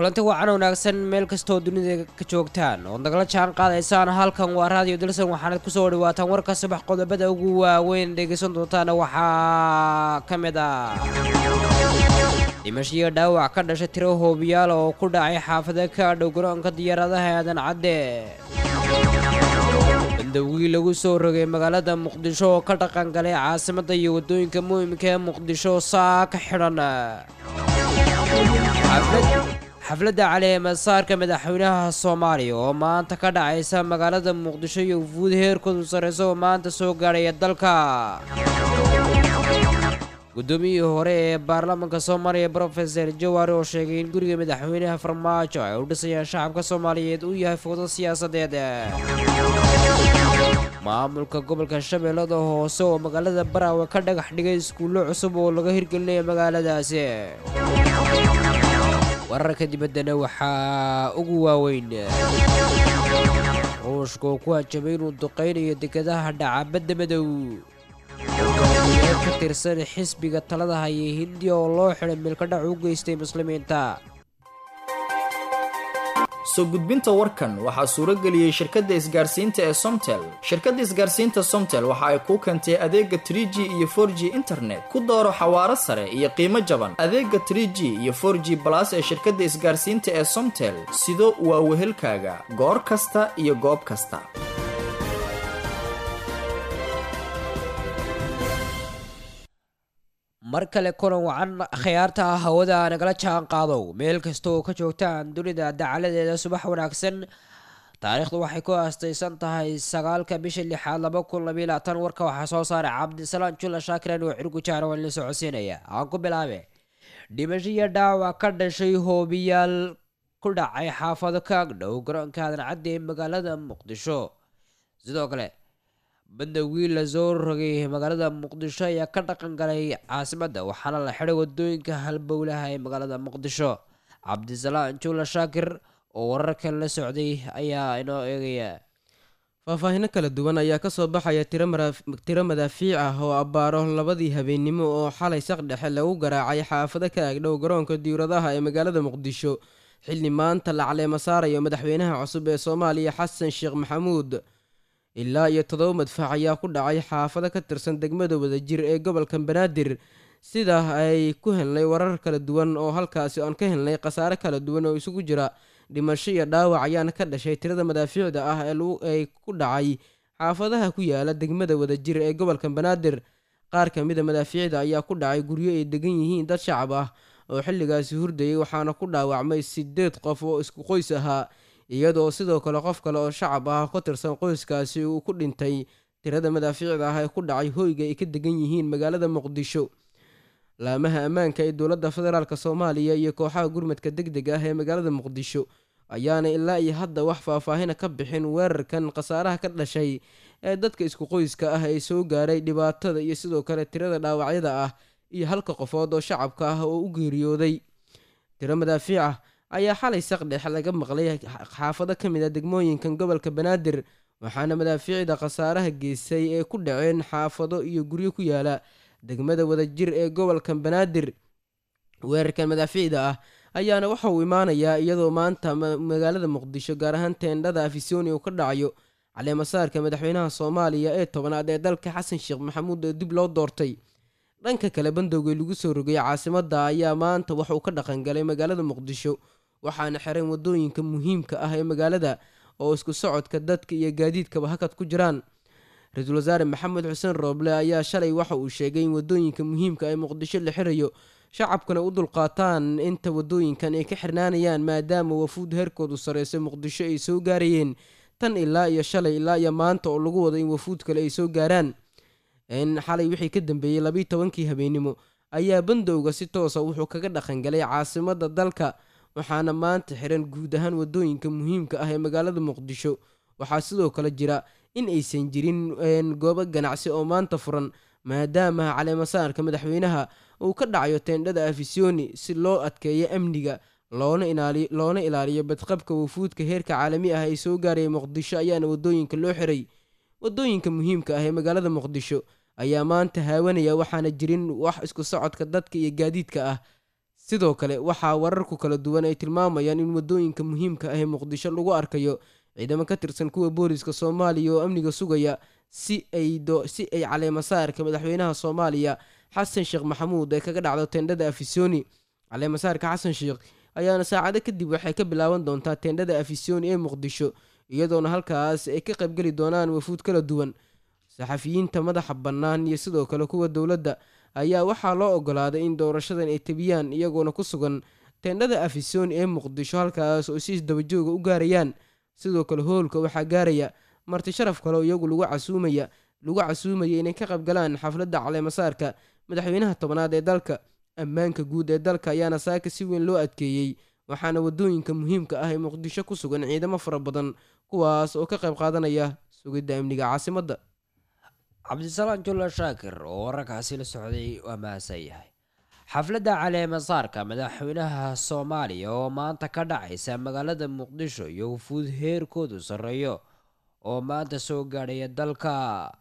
kulanti wacan wanaagsan meel kastoo dunida ka joogtaan ood nagala jaan qaadaysaan halkan waa raadiyo dalsan waxaanad kusoo dhawaataan warka subax qodobada ugu waaweyn dhegaysan doontaana waxaa ka mid ah dhimashiyo dhaawac ka dhashay tiro hoobiyaal oo ku dhacay xaafada ka dhow garoonka diyaaradaha aadan cadde bandowgii lagu soo rogay magaalada muqdisho oo ka dhaqan galay caasimadda iyo waddooyinka muhimka ee muqdisho saa ka xidhan xafladda caleemasaarka madaxweynaha soomaaliya oo maanta ka dhacaysa magaalada muqdisho iyo wufuud heerkoodu sarreysa oo maanta soo gaadhaya dalka guddoomiyihii hore ee baarlamaanka soomaaliya brofeser jawaari oo sheegay in guriga madaxweynaha farmaajo ay u dhisayaan shacabka soomaaliyeed uu yahay fowdo siyaasadeed maamulka gobolka shabeellada hoose oo magaalada baraawe ka dhagax dhigay iskuullo cusub oo laga hirgelinaya magaaladaasi wararka dibaddana waxaa ugu waaweyn ruushka oo ku hajabay inuu duqaynayo dekadaha dhaca badda madow hogaamiyaal ka tirsan xisbiga talada haya hindiya oo loo xidhay meelkadhac u geystay muslimiinta soo gudbinta warkan waxaa suuro geliyey shirkadda isgaarsiinta ee somtel shirkadda isgaarsiinta somtel waxa ay kuu keentay adeega trie g iyo for g internet ku dooro xawaaro sare iyo qiimo jaban adeega trie g iyo for g balas ee shirkadda isgaarsiinta ee somtel sido waa wehelkaaga goor kasta iyo goob kasta mar kale kulan wacan khiyaarta hawada nagala jaan qaadow meel kasta oo ka joogtaan dunida dacaladeeda subax wanaagsan taariikhdu waxay ku aastaysan tahay sagaalka bisha lixaad laba kun labiyo labaatan warka waxaa soo saaray cabdisalaan jula shaakiran oo cirgu jaara waan la socodsiinaya aan ku bilaabe dhimashiyo dhaawac ka dhashay hoobiyaal ku dhacay xaafado ka agdhow garoonka aadan cadde ee magaalada muqdisho sidoo kale bandowgii lasoo rogay magaalada muqdisho ayaa ka dhaqan galay caasimadda waxaana la xidhay wadooyinka halbowlaha ee magaalada muqdisho cabdisalaan juula shaakir oo wararkan la socday ayaa inoo eegaya faahfaahino kala duwan ayaa kasoo baxaya tiro madaafiic ah oo abbaaro labadii habeennimo oo xalay saq dhexe lagu garaacay xaafado ka agdhow garoonka diyauradaha ee magaalada muqdisho xilli maanta la caleema saarayo madaxweynaha cusub ee soomaaliya xasan sheekh maxamuud ilaa iyo toddoba madfac ayaa ku dhacay xaafado ka tirsan degmada wadajir ee gobolka banaadir sida ay ku helnay warar kala duwan oo halkaasi aan ka helnay khasaare kala duwan oo isugu jira dhimasho iyo dhaawac ayaana ka dhashay tirada madaafiicda ah ee ku dhacay xaafadaha ku yaala degmada wadajir ee gobolka banaadir qaar ka mida madaafiicda ayaa ku dhacay guryo ay degan yihiin dad shacab ah oo xilligaasi hurdayay waxaana ku dhaawacmay sideed qof oo isku qoys ahaa iyadoo sidoo kale qof kale oo shacab ah ka tirsan qoyskaasi uu ku dhintay tirada madaafiicda ah ee ku dhacay hoyga ay ka degan yihiin magaalada muqdisho laamaha ammaanka ee dowladda federaalk soomaaliya iyo kooxaha gurmadka deg deg ah ee magaalada muqdisho ayaana ilaa iyo hadda wax faahfaahina ka bixin weerarkan khasaaraha ka dhashay ee dadka isku qoyska ah ee soo gaaray dhibaatada iyo sidoo kale tirada dhaawacyada ah iyo halka qofood oo shacabka ah oo u geeriyooday tiro madaafiic ah ayaa xalay saqdhex laga maqlay xaafado ka mid a degmooyinkan gobolka banaadir waxaana madaafiicda khasaaraha geysay ee ku dhaceen xaafado iyo guryo ku yaala degmada wadajir ee gobolka banaadir weerarkan madaafiicda ah ayaana waxa uu imaanayaa iyadoo maanta magaalada muqdisho gaar ahaan teendhada afisoni uu ka dhacayo caleemasaarka madaxweynaha soomaaliya ee tobanaad ee dalka xasan sheekh maxamuud oo dib loo doortay dhanka kale bandowgii lagu soo rogay caasimadda ayaa maanta waxauu ka dhaqangalay magaalada muqdisho waxaana xiran wadooyinka muhiimka ah ee magaalada oo isku socodka dadka iyo gaadiidkaba hakad ku jiraan ra-iisul wasaare maxamed xuseen rooble ayaa shalay waxa uu sheegay in wadooyinka muhiimka ee muqdisho la xirayo shacabkana u dulqaataan inta wadooyinkan ay ka xirnaanayaan maadaama wafuud heerkoodu sarreysay muqdisho ay soo gaarayeen tan ilaa iyo shalay ilaa iyo maanta oo lagu wado in wafuud kale ay soo gaaraan in xalay wixii ka dambeeyey labiiy tobankii habeennimo ayaa bandowga si toosa wuxuu kaga dhaqangalay caasimadda dalka waxaana maanta xiran guud ahaan wadooyinka muhiimka ah ee magaalada muqdisho waxaa sidoo kale jira in aysan jirin goobo ganacsi oo maanta furan maadaama caleemasaarka madaxweynaha uu ka dhacayo teendhada afisoni si loo adkeeyo amniga loona ilaaliyo badqabka wafuudka heerka caalami ah ay soo gaaraya muqdisho ayaana wadooyinka loo xiray wadooyinka muhiimka ah ee magaalada muqdisho ayaa maanta haawanaya waxaana jirin wax isku socodka dadka iyo gaadiidka ah sidoo kale waxaa wararku kala duwan ay tilmaamayaan in wadooyinka muhiimka ah ee muqdisho lagu arkayo ciidamo ka tirsan kuwa booliska soomaaliya oo amniga sugaya si ay si ay caleemasaarka madaxweynaha soomaaliya xasan sheekh maxamuud ay kaga dhacdo teendhada afisoni caleemasaarka xasan sheekh ayaana saacado kadib waxay ka bilaaban doontaa teendhada afisoni ee muqdisho iyadoona halkaas ay ka qaybgeli doonaan wafuud kala duwan saxafiyiinta madaxa bannaan iyo sidoo kale kuwa dowladda ayaa waxaa loo ogolaaday in doorashadan ay tabiyaan iyagoona ku sugan teendhada afisoni ee muqdisho halkaas oo si isdabajooga u gaarayaan sidoo kale hoolka waxaa gaaraya marti sharaf kale oo iyagu lagu casuumaya lagu casuumaya inay ka qaybgalaan xafladda caleemasaarka madaxweynaha tobnaad ee dalka ammaanka guud ee dalka ayaana saaka si weyn loo adkeeyey waxaana wadooyinka muhiimka ah ee muqdisho ku sugan ciidamo fara badan kuwaas oo ka qayb qaadanaya sugidda amniga caasimadda cabdisalaan julla shaakir oo wararkaasi la socday waa mahadsan yahay xafladda caleemasaarka madaxweynaha soomaaliya oo maanta ka dhacaysa magaalada muqdisho iyo wufuud heerkoodu sarreeyo oo maanta soo gaadhaya dalka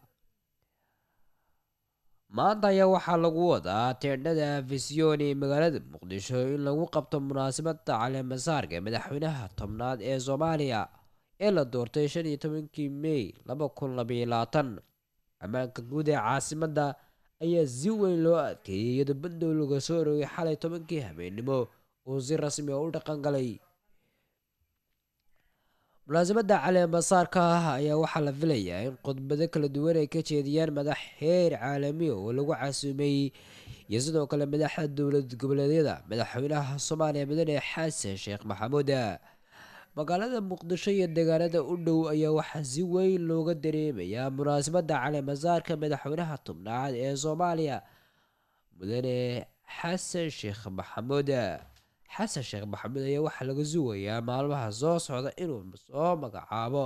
maanta ayaa waxaa lagu wadaa teendhada afisyooni magaalada muqdisho in lagu qabto munaasabadda caleemasaarka madaxweynaha tobnaad ee soomaaliya ee la doortay shan iyo tobankii mey laba kun labaiyo labaatan ammaanka guud ee caasimadda ayaa si weyn loo adkeeyay iyadoo bandow laga soo rogay xalay tobankii habeennimo uu si rasmi oo u dhaqan galay munaasabadda caleemasaarka ah ayaa waxaa la filayaa in khudbado kala duwan ay ka jeediyaan madax heer caalami oo lagu casuumay iyo sidoo kale madaxda dowlad goboleedyada madaxweynaha soomaaliya mudane xasan sheekh maxamuud magaalada muqdisho iyo deegaanada u dhow ayaa waxaa si weyn looga dareemayaa munaasabadda caleemasaarka madaxweynaha tobnaad ee soomaaliya mudane xasan sheekh maxamuud xasan sheekh maxamuud ayaa waxaa laga sugayaa maalmaha soo socda inuu soo magacaabo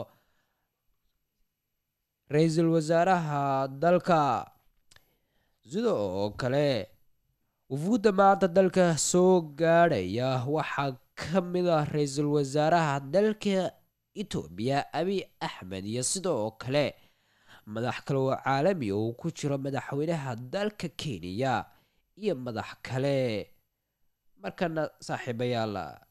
ra-iisul wasaaraha dalka sidoo kale wufuudda maanta dalka soo gaadhaya waxaa ka mid ah ra-iisul wasaaraha dalka etoobiya abiy axmed iyo sidoo kale madax kale oo caalami oo ku jiro madaxweynaha dalka kenya iyo madax kale markana saaxiibayaal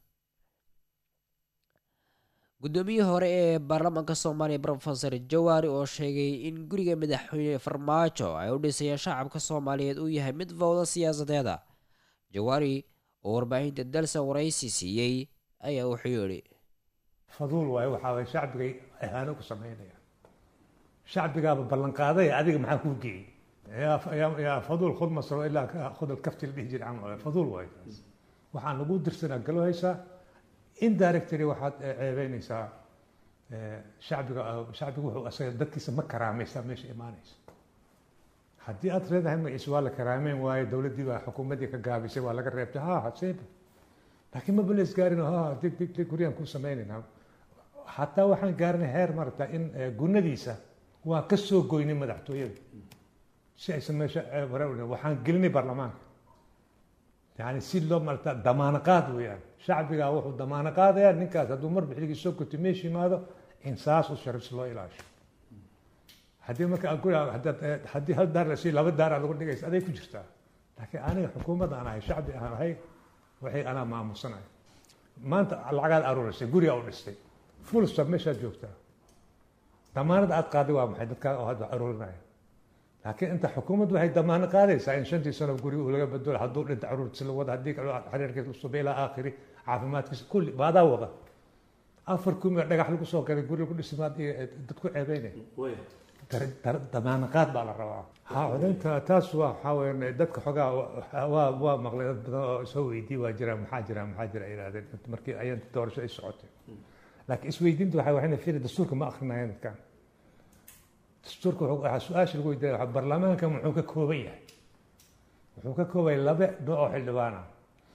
guddoomiyihii hore ee baarlamaanka soomaaliya rofeor jawaari oo sheegay in guriga madaxweyne farmaajo ay u dhisayeen shacabka soomaaliyeed uu yahay mid fowda siyaasadeeda jawaari oo warbaahinta dalsan waraysi siiyey ayaa wuxuu yidhi faduul waayo waxaa waye shacbigay ahaano ku samaynaya shacbigaaba ballanqaaday adiga maxaa kuu geeyey yaa faduul khud masro ilaa khud alkafti la dhihi jiray camal faduul waayo taas waxaan lagu dirsanaa galo haysaa indirectly waxaad ceebeynaysaa shacbiga shacbiga wuxuu asaga dadkiisa ma karaamaysaa meesha imaanaysa haddii aad leedahay magaciisa waa la karaameyn waayo dowladdii baa xukuumaddii ka gaabisay waa laga reebtay ha haseeba laakiin maba lees gaarin ha dig dig dig guryaan ku samaynayna hataa waxaan gaarinay heer marata in gunadiisa waa ka soo goynay madaxtooyada si aysan meesha waxaan gelinay baarlamaanka yani si loo marata damaano qaad weeyaan shacbigaa wuxuu damaano qaadayaa ninkaas hadduu mar bixligii soo gotay meesha yimaado in saas u sharif si loo ilaasho haddii marka haddii hal daar la siiyo laba daaraa lagu dhigaysa aday ku jirtaa laakiin aniga xukuumad aan ahay shacbi aan ahay waxay anaa maamusanaya maanta lacagaad aruurisay gurigaa u dhistay full stop meeshaad joogtaa damaanada aad qaaday waa maxay dadkaa oo hadda aruurinaya laakiin inta xukuumaddu waxay damaano qaadaysaa in shantii sano guri uu laga bedelo hadduu dhinta caruurtiisa la wada haddii xiriirkiisa la subay ilaa aakhiri caafimaadkiisa kulli baadaa wada afar kumi dhagax lagu soo galay guri lagu dhisimaad iyo dadku ceebeynaya damaano qaad baa la rabaa ha codaynta taas waa waxaa weeyaan dadka xogaa waa waa maqlay dad badan oo soo weydiiyey waa jiraan maxaa jira maxaa jira yidhahdeen markii ayanta doorasho ay socotay laakiin isweydiinta waxay waxayna fiiri dastuurka ma akrinayaan dadkan dastuurka waxaa su-aasha lagu weydiinaya baarlamaanka muxuu ka kooban yahay wuxuu ka kooban yahay laba nooc oo xildhibaan ah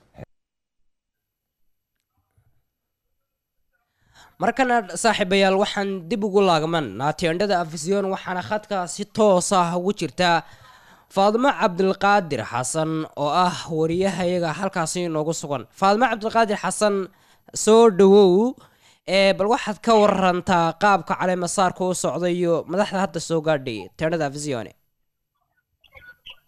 markana saaxiibayaal waxaan dib ugu laagmanaa teendhada afisyoon waxaana khadka si toos ah ugu jirta faadimo cabdilqaadir xasan oo ah wariyahayaga halkaasi inoogu sugan faadimo cabdilqaadir xasan soo dhawow ee bal waxaad ka warantaa qaabka caleemasaarka u socda iyo madaxda hadda soo gaadhay teendhada afisyoone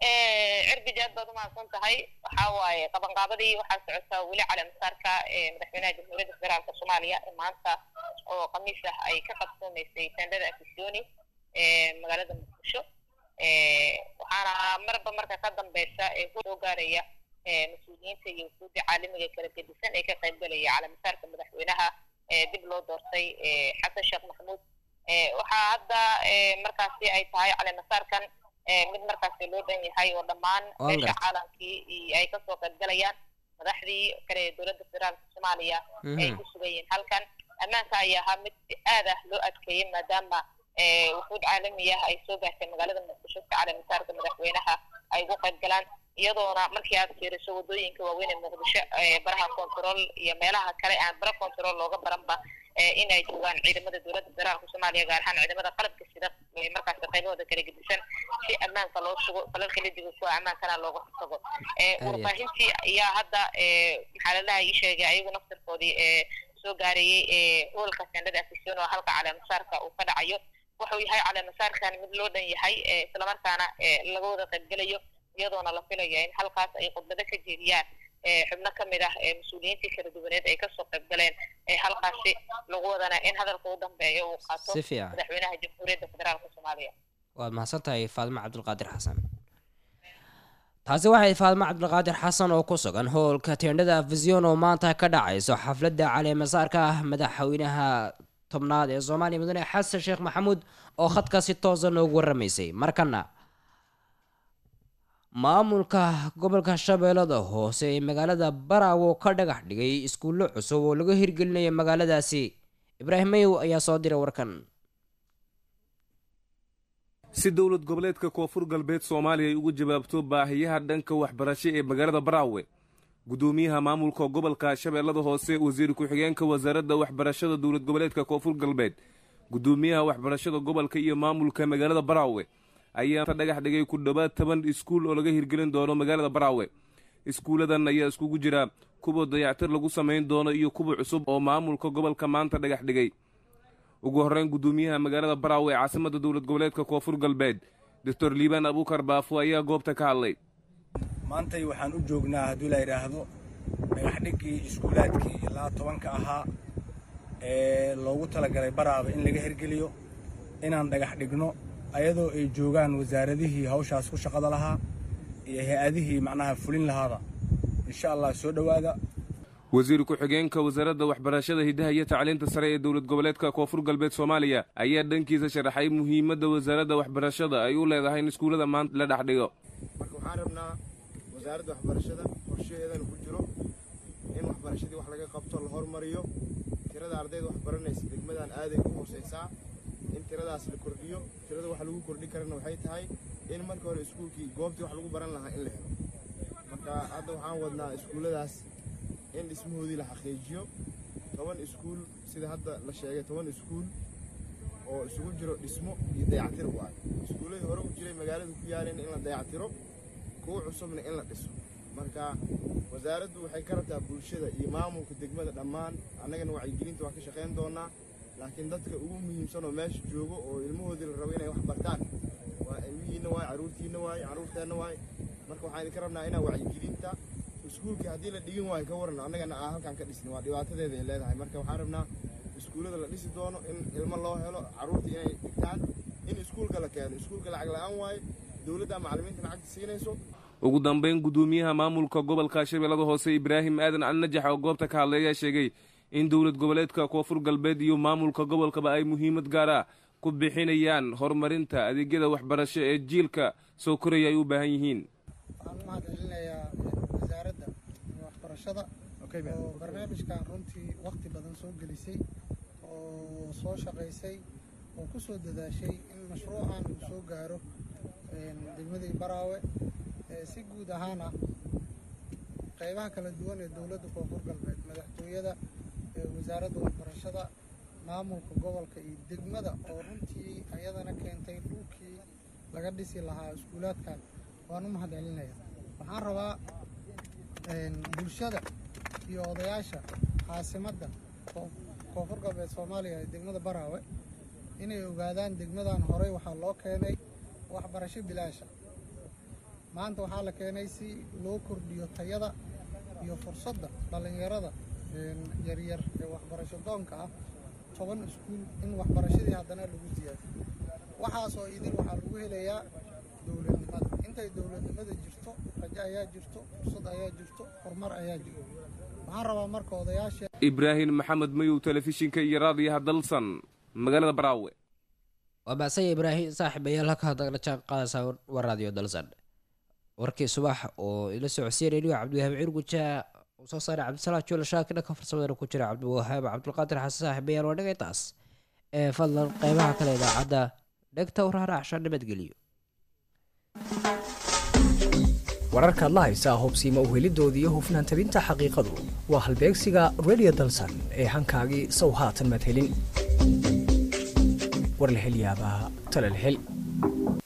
cirbid aad baad umahadsan tahay waxaa waaye qabanqaabadii waxaa socotaa weli caleemasaarka madaxweynaha jamhuuriyadda federaalka soomaaliya ee maanta oo khamiis ah ay ka qabsoomaysay tendada afisoni magaalada muqdisho waxaana marba marka ka dambeysa ee soo gaaraya mas-uuliyiinta iyo wufuudda caalamiga kala gedisan ee ka qaybgalaya caleemasaarka madaxweynaha dib loo doortay xasan sheekh maxamuud waxaa hadda markaasi ay tahay caleemasaarkan mid markaasi loo dhan yahay oo dhammaan meesha caalamkii ay kasoo qaybgalayaan madaxdii kale ee dowladda federaalka soomaaliya ay ku sugan yihiin halkan ammaanka ayaa ahaa mid si aad ah loo adkeeyey maadaama wufuud caalami ah ay soo gaartay magaalada muqdisho si caleemasaarka madaxweynaha ay ugu qayb galaan iyadoona markii aad fiiriso wadooyinka waaweyn ee muqdisho baraha control iyo meelaha kale aan bara control looga baranba in ay joogaan ciidamada dowladda federaalka soomaaliya gaar ahaan ciidamada qalabka sida markaas qaybahooda kala gedisan si ammaanka loo sugo falalka la digo kuwa ammaankana looga hortago warbaahintii ayaa hadda maxaa lalaha ii sheegay ayagu naftirkoodii soo gaarayey hoolka sendada afision oo halka caleemasaarka uu ka dhacayo wuxuu yahay caleemasaarkan mid loo dhan yahay islamarkaana laga wada qaybgelayo iyadoona la filaya in halkaas ay khudbado ka jeediyaan xubno ka mid ah mas-uuliyiintii kala duwaneed ay kasoo qayb galeen halkaasi lagu wadana in hadalka u dambeeyo uu qaato si fiican madaxweynaha jamhuuriyadda federaalka soomaaliya waad mahadsan tahay faadimo cabdulqaadir xasan taasi waxay faadimo cabdulqaadir xasan oo ku sugan howlka teendhada vision oo maanta ka dhacayso xafladda caleemasaarka ah madaxweynaha tobnaad ee soomaaliya mudane xasan sheekh maxamuud oo khadka si toosa noogu waramaysay markana maamulka gobolka shabeellada hoose ee magaalada baraawo ka dhagax dhigay iskuullo cusub oo laga hirgelinaya magaaladaasi ibraahim mayow ayaa soo diray warkan si dowlad goboleedka koonfur galbeed soomaaliya ay uga jawaabto baahiyaha dhanka waxbarasho ee magaalada baraawe gudoomiyaha maamulka gobolka shabeellada hoose wasiir ku-xigeenka wasaaradda waxbarashada dowlad goboleedka koonfur galbeed gudoomiyaha waxbarashada gobolka iyo maamulka magaalada baraawe ayaa dhagax dhigay ku dhowaad toban iskuul oo laga hirgelin doono magaalada baraawe iskuulladan ayaa iskugu jira kuwa dayactir lagu samayn doono iyo kuwa cusub oo maamulka gobolka maanta dhagax dhigay ugu horreyn gudoomiyaha magaalada baraawe ee caasimadda dowlad goboleedka koonfur galbeed doctor liibaan abuukar baafo ayaa goobta ka hadlay maantay waxaan u joognaa haddii la yidhaahdo dhagaxdhiggii iskuulaadkii ilaa tobanka ahaa ee loogu talagalay baraaba in laga hirgeliyo inaan dhagax dhigno ayadoo ay joogaan wasaaradihii hawshaas ku shaqada lahaa iyo hay-adihii macnaha fulin lahaada insha allah soo dhowaada wasiir ku-xigeenka wasaaradda waxbarashada hiddaha iyo tacliinta sare ee dowlad goboleedka koonfur galbeed soomaaliya ayaa dhankiisa sharaxay muhiimadda wasaaradda waxbarashada ay u leedahay in iskuullada maanta la dhex dhigo marka waxaan rabnaa wasaaradda waxbarashada qorshaheedana ku jiro in waxbarashadii wax laga qabto la hormariyo tirada ardayda wax baranaysa degmadan aaday u hoosaysaa in tiradaas la kordhiyo tirada wax lagu kordhin karana waxay tahay in marka hore iskuulkii goobtii wax lagu baran lahaa in la helo marka hadda waxaan wadnaa iskuulladaas in dhismahoodii la xaqiijiyo toban iskuul sida hadda la sheegay toban iskuul oo isugu jiro dhismo iyo dayactir u ah iskuulladii hore u jiray magaalada ku yaaleen in la dayactiro kuwa cusubna in la dhiso marka wasaaraddu waxay ka rabtaa bulshada iyo maamulka degmada dhammaan annagana wacyigelinta waan ka shaqayn doonaa laakiin dadka ugu muhiimsan oo meesha joogo oo ilmahoodii la rabo inay wax bartaan waa ilmihiinna waay carruurtiinna waay carruurteenna waay marka waxaan idinka rabnaa inaa wacyigelinta iskuulkii haddii la dhigin waayo ka waran annagana aan halkaan ka dhisni waa dhibaatadeeda ay leedahay marka waxaan rabnaa iskuullada la dhisi doono in ilmo loo helo carruurta inay dhigtaan in iskuulka la keeno iskuulka lacag la-aan waayo dowladda macallimiinta lacagta siinayso ugu dambayn gudoomiyaha maamulka gobolka shabeellada hoose ibraahim aadan cali najax oo goobta ka hadlay ayaa sheegay in dowlad goboleedka koonfur galbeed iyo maamulka gobolkaba ay muhiimad gaar ah ku bixinayaan horumarinta adeegyada waxbarasho ee jiilka soo koraya ay u baahan yihiin waxaan u mahad celinayaa wasaaradda waxbarashada oo barnaamijkan runtii wakti badan soo gelisay oo soo shaqaysay oo ku soo dadaashay in mashruucan uu soo gaaro degmadii baraawe si guud ahaana qaybaha kala duwan ee dowladda koonfur galbeed madaxtooyada wasaaradda waxbarashada maamulka gobolka iyo degmada oo runtii ayadana keentay dhulkii laga dhisi lahaa iskuulaadkan waan u mahad celinaya waxaan rabaa bulshada iyo odayaasha caasimadda koonfur galbeed soomaaliya ee degmada baraawe inay ogaadaan degmadan horey waxaa loo keenay waxbarasho bilaasha maanta waxaa la keenay si loo kordhiyo tayada iyo fursadda dhallinyarada yaryar ee waxbarasho doonka ah toban iskuul in waxbarashadii haddana lagu siyaadiyo waxaasoo idin waxaa lagu helayaa dowladnimada intay dowladnimada jirto rajo ayaa jirto fursad ayaa jirto horumar ayaa jirto waxaan rabaa marka odayaasha ibraahim maxamed mayow telefishinka iyo raadiyaha dalsan magaalada baraawe waa macsanya ibraahim saaxiibayaal halka hadagna jaan qaadaysaa waa raadiyo dalsan warkii subax oo ila socodsiinay nigo cabdiwahaab cirguja uu soo saaray cabdisalaam juula shaakir dhanka farsamadana ku jira cabdiwahaab cabdulqaadir xasan saaxiibayaal waa dhagay taas ee fadlan qeybaha kale idaacadda dhegta waraaracsha nabadgeliyo wararkaad la haysaa hubsiima uhelidooda iyo hufnaan tabinta xaqiiqadu waa halbeegsiga redio dalsan ee hankaagii sow haatan madhelin war la hel yaabaa tala la hel